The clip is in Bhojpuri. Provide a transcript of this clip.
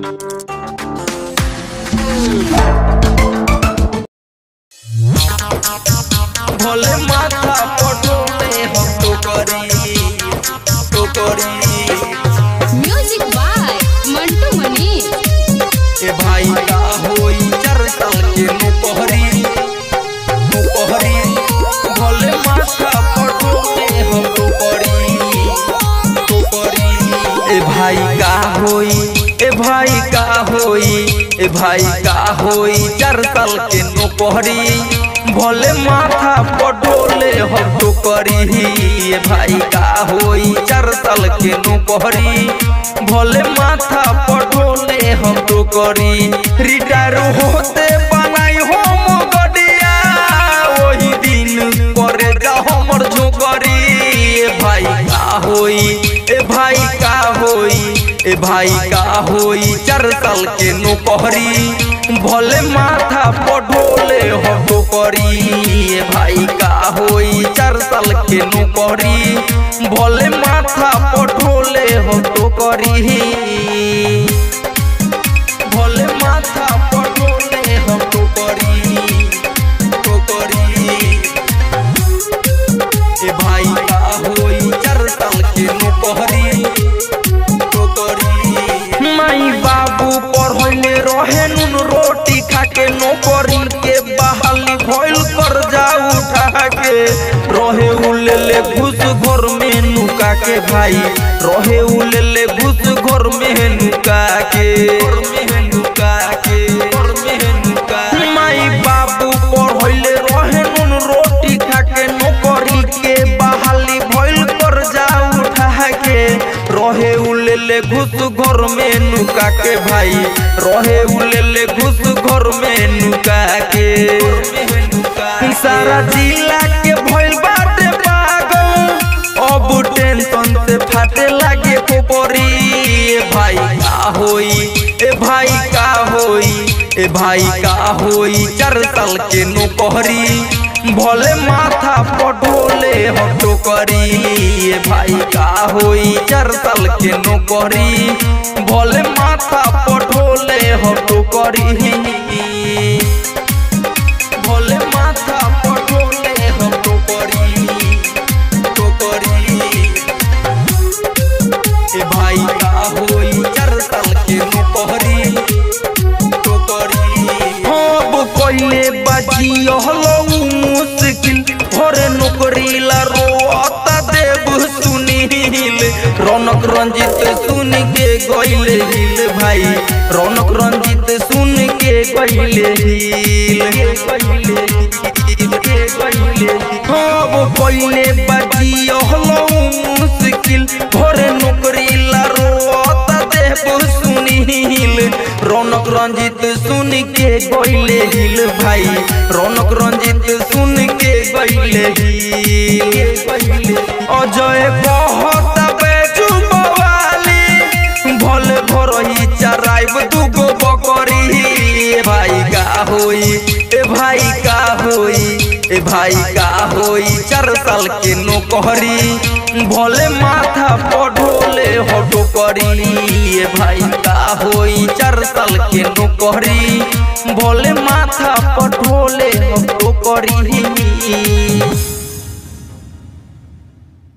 भोले माथा पटोले हम तो करी तो करी म्यूजिक बाय मंटू मनी ए भाई का होई चार साल के मुपहरी मुपहरी भोले माथा पटोले हम तो करी तो करी ए भाई का होई ए भाई का होई ए भाई का होई चार साल के मुपहरी भोले माथा पटोले हम तो करी ए भाई का होई चार साल के मुपहरी भोले माथा पटोले हम तो करी रिटायर होते बनाई हम गडिया वही दिन करे जा हमर झोकरी ए भाई का होई ए भाई का होई ए भाई का होई चार साल के नौकरी भले माथा पढ़ोले हम तो करी ए भाई का होई चार साल के नौकरी भले माथा पढ़ोले हम तो करी भोले माथा पटोले हम तो करी तो करी ए भाई का होई चार साल के नौकरी तो करी माई बाबू पढ़ले रहे नुन रोटी खा के नौकरी के बहाली भइल कर जा उठा के रहे उलेले घुस घर में नुका के भाई रहे उलेले घुस घर में नुका के घर में नुका के घर में नुका माई बाबू पढ़ले रहे नुन रोटी खा के नौकरी के बहाली भइल कर जा उठा के रहे उलेले घुस घर में नुका के भाई रहे उलेले घुस घर में नुका के सारा जिला के भइल बाटे पागल अब टेंशन से फाटे लागे कोपरी ए भाई का होई ए भाई का होई ए भाई का होई चार साल के नौकरी भले माथा पढ़ोले हम तो करी ए भाई का होई चार साल के नौकरी भले माथा पढ़ोले हम तो करी भोले माथा पटोले हम तो करी तो करी ए भाई का होई चार साल के नौकरी तो करी अब कइले बाजी हलो मुश्किल भरे नौकरी ला रोता देव सुनील रौनक रंजित सुन के गइले हिल भाई रौनक रंजित सुन के गइले हिल अब पहिले बाजी हलो मुश्किल भरे नौकरी ला रोता देव सुनील रौनक रंजित सुन के गइले हिल भाई रौनक रंजित सुन के गइले हिल अजय बहुत बेचू बवाली भले भरही चराइब दुगो बकरी ए भाई का होई ए भाई का होई ए भाई का होई चार साल के नौकरी भले माथा पढ़ोले हटो करी ए भाई का होई चार साल के नौकरी भले माथा पढ़ोले हटो करी